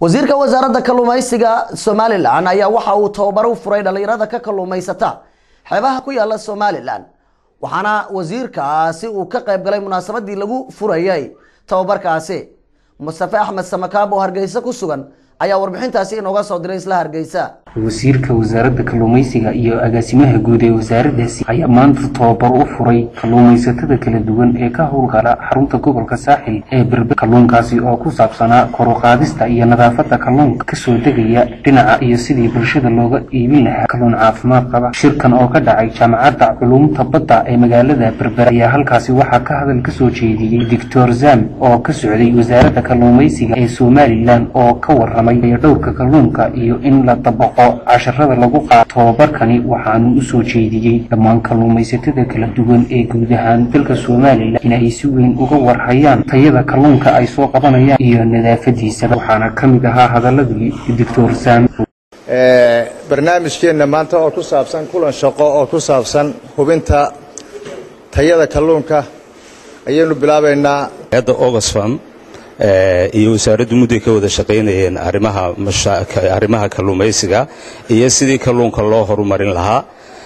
wasiirka wasaaradda kalluumaysiga somalilan ayaa waxa uu tababar u furay dhallinyarada ka kalluumaysata xeebaha ku yaala somalilan waxaana wasiirkaasi uu ka qayb galay munaasabadii lagu furayay tababarkaasi mustafe axmed samakaab oo hargeysa ku sugan ayaa warbixintaasi inooga soo diray isla hargeysa wasiirka wasaaradda kalluumaysiga iyo agaasimaha guud ee wasaaraddaasi ayaa maanta tababar u furay kalluumaysatada kala duwan ee ka howlgala xarunta gobolka saaxil ee berber kalluunkaasi oo ku saabsanaa koruqaadista iyo nadaafadda kalluunka kasoo degaya dhinaca iyo sidii bulshada looga iibin lahaa kalluun caafimaad qaba shirkan oo ka dhacay jaamacadda culuumta badda ee magaalada berber ayaa halkaasi waxaa ka hadal kasoo jeediyey doctor zam oo ka socday wasaaradda kalluumaysiga ee somalilan oo ka waramay dhowrka kalluunka iyo in la dabaqo casharada lagu qaado tababarkani waxaanu u soo jeediyey dhammaan kalluumaysatada kala duwan ee guud ahaan dalka somalilan in ay si weyn uga warhayaan tayada kalluunka ay soo qabanayaan iyo nadaafadiisaba waxaana ka mid ahaa hadaladii doctor sam barnaamijkeenna maanta oo ku saabsan kulan shaqo oo ku saabsan hubinta tayada kalluunka ayaynu bilaabaynaa hadda oxfam iyo wasaaraddu mudday ka wada shaqaynayeen arrimaha kalluumaysiga iyo sidii kalluunka loo horumarin lahaa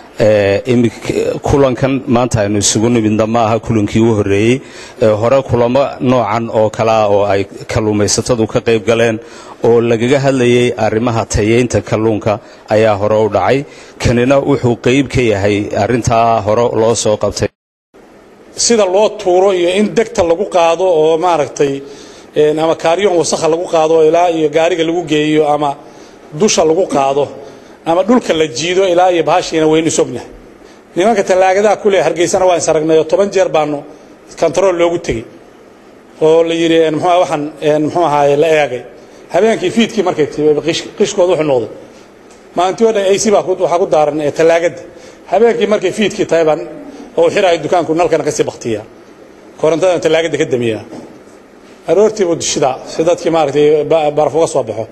kulankan maanta aynu isugu nimidna ma aha kulankii u horreeyey hore kulamo noocan oo kalea oo ay kalluumaysatadu ka qayb galeen oo lagaga hadlayay arrimaha tayeynta kalluunka ayaa hore u dhacay kanina wuxuu qayb ka yahay arrintaa hore loo soo qabtay sida loo tuuro iyo in degta lagu qaado oo maaragtay ama kaaryoon wasakha lagu qaado ilaa iyo gaariga lagu geeyo ama dusha lagu qaado ama dhulka la jiido ilaa iyo bahashiina waynu sogna nimanka tallaagadaha kule hargeysana waa is aragnay oo toban jeer baanu kontarool loogu tegey oo la yidhi mxu waxaan muxuu ahaaye la eegay habeenkii fiidkii markay timi qishkooda wuxuu noqday maalintii o dhan ac baa waxaa ku daaran tallaagadda habeenkii markay fiidkii tahay baan oo xiraayo dukaanku nalkana kasii baktiya korontadan tallaagadda ka damiyaa aroortii buu dishidaa si dadkii maaragtay baraf uga soo baxo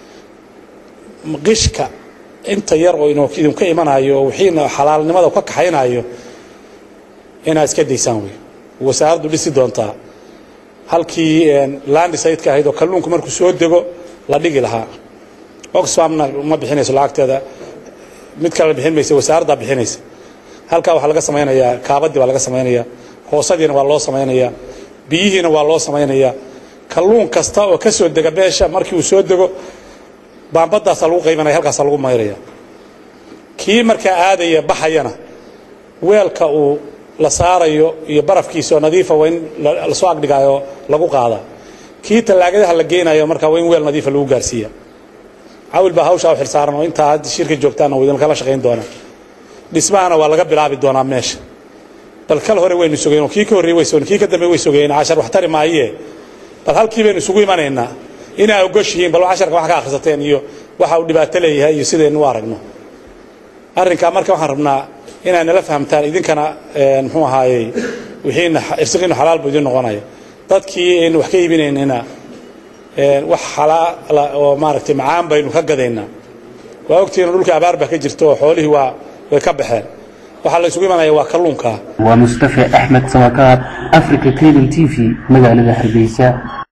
qishka inta yar oo idinka imanayo wixiina xalaalnimada ka kaxaynayo inaad iska daysaan wey wasaaraddu dhisi doontaa halkii landisayidka ahayd oo kalluunku markuu soo dego la dhigi lahaa oxfamna ma bixinayso lacagteeda mid kale bixin maysa wasaaraddaa bixinaysa halkaa waxaa laga samaynayaa kaabadii baa laga samaynayaa hoosadiina waa loo samaynayaa biyihiina waa loo samaynayaa kalluun kasta oo ka soo dega beesha markii uu soo dego baambadaasaa lagu qaybanaya halkaasaa lagu mayraya kii markaa aadaya baxayana weelka uu la saarayo iyo barafkiisa oo nadiifa waa in lasoo agdhigaayo lagu qaadaa kii tallaagadaha la geynayo markaa waa in weel nadiifa lagu gaarsiiya cawil baa hawshaa u xilsaaran oo intaa hadda shirka joogtaana waa idinkala shaqayn doonaa dhismahana waa laga bilaabi doonaa meesha bal kal hore waynu sugeen oo kii ka horrey way sugeen kii ka dambe way sugeen cashar wax tari maayee bal halkii baynu isugu imanaynaa inaa ogoshihiin bal casharka wax ka akhrisateen iyo waxa uu dhibaato leeyahay iyo sidaynu u aragno arrinkaa marka waxaan rabnaa inaad nala fahamtaan idinkana muxuu ahaayey wixiina irsiqiinu xalaal buu idin noqonaya dadkii aynu wax ka iibinaynina wax xalaala oo maaragtay macaan baynu ka gadaynaa waa ogtihiin dhulkii abaar baa ka jirta oo xoolihii waa way ka baxeen waxaa la isugu imanaya waa kalluunka waa mustafe axmed samakaab africa cable t v magaalada hargeysa